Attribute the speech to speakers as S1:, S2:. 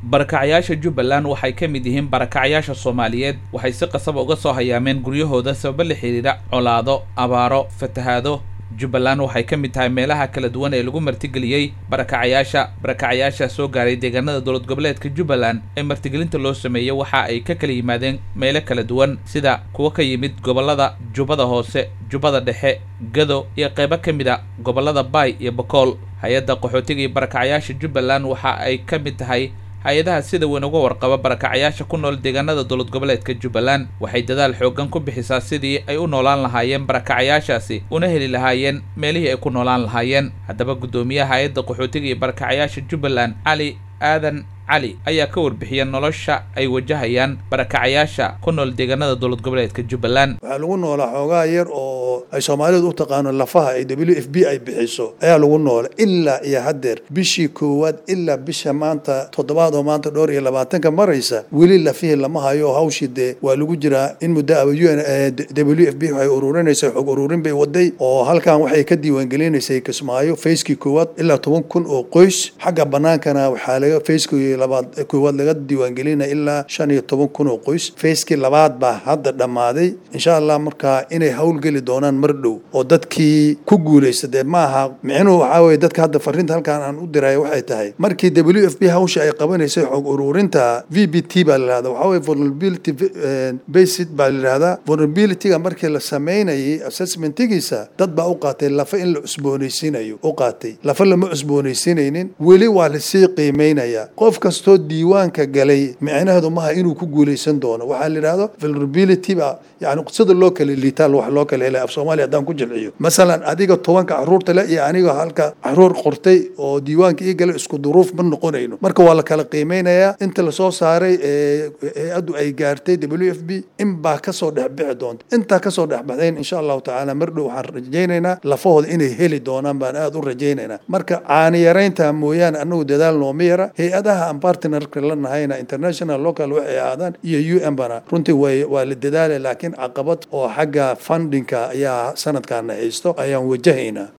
S1: barakacyaasha jubbaland waxay ka mid yihiin barakacyaasha soomaaliyeed waxay si qasaba uga soo hayaameen guryahooda sababo la xidhiidha colaado abaaro fatahaado jubbaland waxay ka mid tahay meelaha kala duwan ee lagu martigeliyey barakacayaasha barakacayaasha soo gaaray deegaanada dowlad goboleedka jubbaland ee martigelinta loo sameeyey waxa ay ka kala yimaadeen meelo kala duwan sida kuwa ka yimid gobollada jubbada hoose jubbada dhexe gado iyo qaybo ka mid a gobollada baay iyo bokool hay-adda qaxootiga iyo barakacayaasha jubbaland waxa ay ka mid tahay hay-adaha sida weyn uga warqaba barakacayaasha ku nool deegaanada dowlad goboleedka jubbaland waxay dadaal xooggan ku bixisaa sidii ay u noolaan lahaayeen barakacayaashaasi una heli lahaayeen meelihii ay ku noolaan lahaayeen haddaba guddoomiyaha hay-adda qaxootiga iyo barakacayaasha jubbaland cali aadan cali ayaa ka warbixiya nolosha ay wajahayaan barakacayaasha ku nool deegaanada dowlad goboleedka jubbaland
S2: waxaa lagu noolaa xoogaa yar oo ay soomaalidu u taqaano lafaha ay w f b ay bixiso ayaa lagu noola ilaa iyo haddeer bishii koowaad ilaa bisha maanta toddobaad oo maanta dhowr iyo labaatanka maraysa weli lafihii lama hayo hawshii dee waa lagu jiraa in muddo aba u n w f b waxay ururinaysa xog ururin bay waday oo halkan waxay ka diiwaangelinaysay kismaayo fayskii koowaad ilaa toban kun oo qoys xagga banaankana waxaa laga fayskii labaad koowaad laga diiwaangelinaya ilaa shan iyo toban kun oo qoys fayskii labaad baa hadda dhammaaday insha allah markaa inay howlgeli doonaan mar dhow oo dadkii ku guulaysta dee maaha micnuhu waxaa weye dadka hadda fariinta halkan aan u diraya waxay tahay markii w f b hawsha ay qabanaysay xog ururinta v b t baa la yihahda waxaa weye vulnerability basid baa la yihahdaa vulnerabilityga markii la sameynayay assessmentigiisa dad baa u qaatay lafa in la cusboonaysiinayo u qaatay lafa lama cusboonaysiinaynin weli waa lasii qiimeynaya qof kastoo diiwaanka galay micnaheedu maaha inuu ku guulaysan doono waxaa la yidhahdo vulnerability ba yani sida loo kala liitaal wax loo kala helay af soomaaliya haddaan ku jilciyo masalan adiga tobanka caruurta le iyo aniga halka caruur qortay oo diiwaanka ii galay isku duruuf ma noqonayno marka waa la kala qiimeynayaa inta lasoo saaray ee hay-addu ay gaartay w f b in baa kasoo dhexbixi doonta intaa kasoo dhexbaxdayn insha allahu tacaala mar dhow waxaan rajaynaynaa lafahooda inay heli doonaan baan aada u rajaynaynaa marka caani yaraynta mooyaane anagu dadaal nooma yara hay-adaha aan partnerka la nahayna international local waxay ahaadaan iyo u n bana runtii way waa la dadaalay laakiin caqabad oo xagga fundingka ayaa sanadkaana haysto ayaan wajahaynaa